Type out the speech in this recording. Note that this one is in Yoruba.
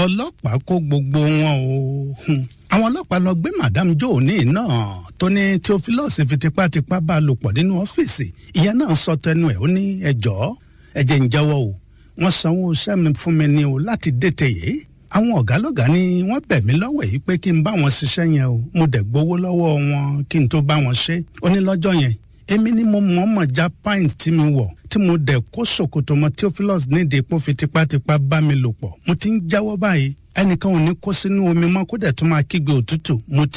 ọlọ́pàá kó gbogbo wọn o Hmm. àwọn ọlọ́pàá lọ gbé madam joe ní náà tó ní theophilus fi tipátipá bá a lò pọ̀ nínú ọ́fíìsì ìyẹn náà sọ tẹnu ẹ̀ ó ní ẹjọ́ ẹ̀jẹ̀ ń jẹ́wọ́ o wọ́n sanwó iṣẹ́ mi fún mi ni o láti dètè yìí àwọn ọ̀gá lọ́gá ni wọ́n bẹ̀ mí lọ́wọ́ yìí pé kí n bá wọn ṣiṣẹ́ yẹn o mo dẹ̀ gbowó lọ́wọ́ wọn kí n tó bá wọn ṣe ó ní lọ́jọ́ yẹn èmi ni mo mọ̀ọ́mọ̀ já pint tí mi wọ̀ tí mo dẹ̀ kó ṣòkòtò mọ́ theophilus nídìí pé ó fi tipátipá bá mi lò pọ̀ mo ti ń jáwọ́ báyìí ẹnìkan ò ní kó sínú omi mọ́ kó dẹ̀ tún máa kígbe òtútù mo ti